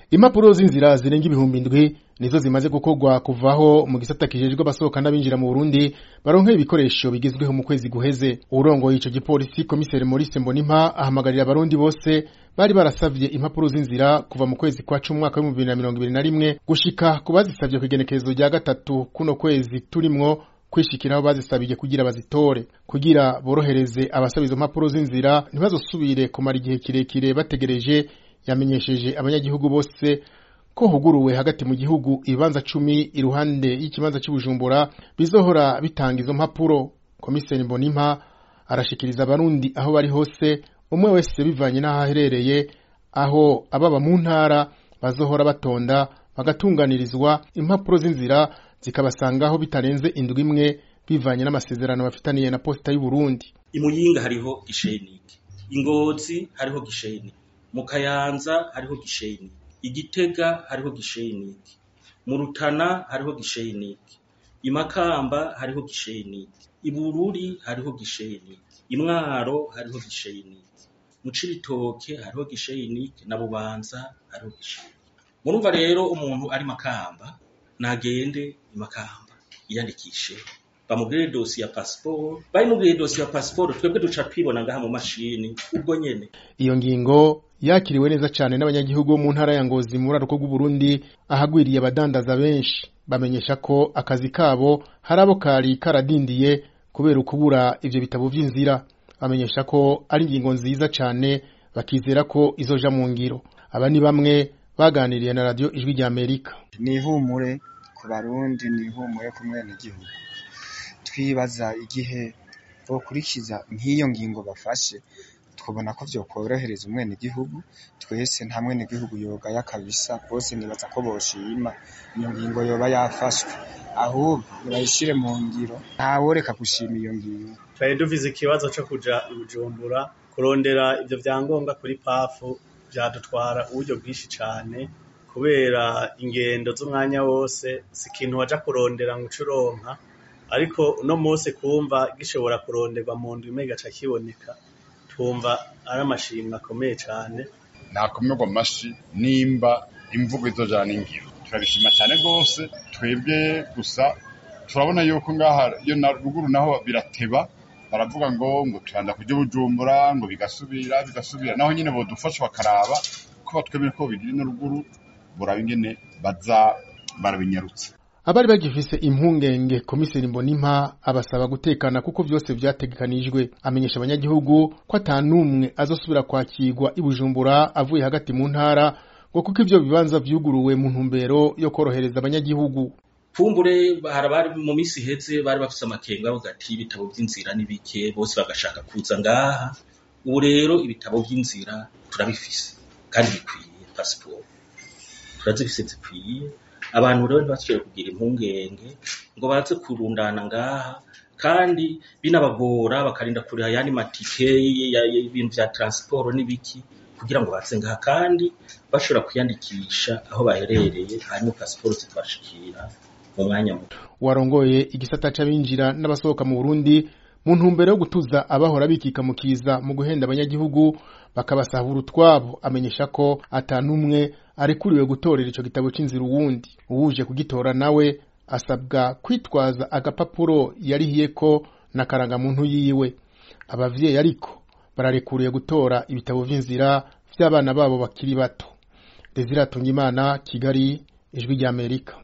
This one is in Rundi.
impapuro z'inzira zirenga ibihumbi indwi nizo zimaze gukorwa kuvaho mu gisata kijejwe abasohoka n'abinjira mu Burundi baronka ibikoresho bigezweho mu kwezi guheze urongoye ico gipolisi komiseri Maurice Mbonimpa ahamagarira abarundi bose bari barasavye impapuro z'inzira kuva mu kwezi kwa cumi umwaka w'ibihumbi bibiri na mirongo ibiri na rimwe gushika ku bazisavye kw'igenekerezo rya gatatu kuno kwezi turimwo kwishikiraho bazisabiye kugira bazitore kugira borohereze abasaba izo mpapuro z'inzira ntibazosubire kumara igihe kirekire bategereje yamenyesheje abanyagihugu bose ko huguruwe hagati mu gihugu ibibanza cumi iruhande y'ikibanza cy'ubujumbura bizohora bitanga izo mpapuro komiseri mbonimpa arashikiriza abarundi aho bari hose umwe wese bivanye n'aho aherereye aho ababa mu ntara bazohora batonda bagatunganirizwa impapuro z'inzira zikabasangaho bitarenze indwi imwe bivanye n'amasezerano bafitaniye na posita y'u Burundi imuyinga hariho gishenike ingozi hariho gishenike mu kayanza hariho gishenike igitega hariho gishenike mu rutana hariho gishenike imakamba hariho gishenike ibururi hariho gishenike imwaro hariho gishenike mu cibitoke hariho gishenike na bubanza hariho gishenike murumva rero umuntu ari makamba nagende imakamba yiyandikishe bamubwire dosi ya pasiporo bayimubwire dosi ya pasiporo twebwe duca twibona ngaha mu mashini ubwo nyene iyo ngingo yakiriwe neza cyane n'abanyagihugu bo mu ntara ya Ngozi mu buraruko bw'Uburundi ahagwiriye abadandaza benshi bamenyesha ko akazi kabo hari abo kari karadindiye kubera ukubura ivyo bitabo vy'inzira bamenyesha ko ari ingingo nziza cyane bakizera ko izoja mu ngiro aba ni bamwe baganiriye na radio ijwi rya Amerika ni ihumure ku barundi ni ihumure ku mwenegihugu twibaza igihe bokurikiza nk'iyo ngingo bafashe twabona ko vyokorohereza umwenegihugu twese nta mwenegihugu yogaya kabisa bose nibaza ko boshima iyo ngingo yoba yafashwe ahubwo nibayishire mu ngiro ntaworeka gushima iyo ngingo twari dufise ikibazo co kuja i Bujumbura kurondera ivyo vyangombwa kuri pafu vyadutwara uburyo bwinshi cane kubera ingendo z'umwanya wose si ikintu waja kurondera ngo uce uronka ariko uno munsi kumva gishobora kuronderwa mu ndwi imwe gaca kiboneka twumva ari amashimwe akomeye cane nakomerwa amashi nimba imvugo izojana ingiro turabishima cyane rwose twebwe gusa turabona yuko ngaha iyo na ruguru naho birateba baravuga ngo ngo turanda kujya bujumbura ngo bigasubira bigasubira naho nyine bodufasha bakaraba ko batwemere ko bigira ino ruguru buraba ingene baza barabinyarutse abari bagifise impungenge komiseri mbonimpa abasaba gutekana kuko vyose vyategekanijwe amenyesha abanyagihugu ko ata n'umwe azosubira kwakirwa i Bujumbura avuye hagati mu ntara ngo kuko ivyo bibanza vyuguruwe mu ntumbero yo korohereza abanyagihugu kumbure harabari mu misi iheze bari bafise amakenga bavuga ati ibitabo vy'inzira ni bike bose bagashaka kuza ngaha ubu rero ibitabo vy'inzira turabifise kandi bikwiye pasiporo turazifise zikwiye abantu rero ntibasubire kugira impungenge ngo baze kurundana ngaha kandi binabagora bakarinda kuriha ayandi matike y'ibintu vya transport n'ibiki kugira ngo baze ngaha kandi bashobora kwiyandikisha aho baherereye hanyuma pasiporo zikabashikira mu mwanya muto warongoye igisata c'abinjira n'abasohoka mu Burundi mu ntumbero yo gutuza abahora bikika mu kiza mu guhenda abanyagihugu bakabasahura utwabo amenyesha ko atanumwe arekuriwe gutorera ico gitabo c'inzira uwundi uwuje kugitora nawe asabwa kwitwaza agapapuro yarihiyeko na karangamuntu yiwe abavyeyi ariko bararekuriye gutora ibitabo vy'inzira vy'abana babo bakiri bato Desire Tungimana Kigali Ijwi ry'Amerika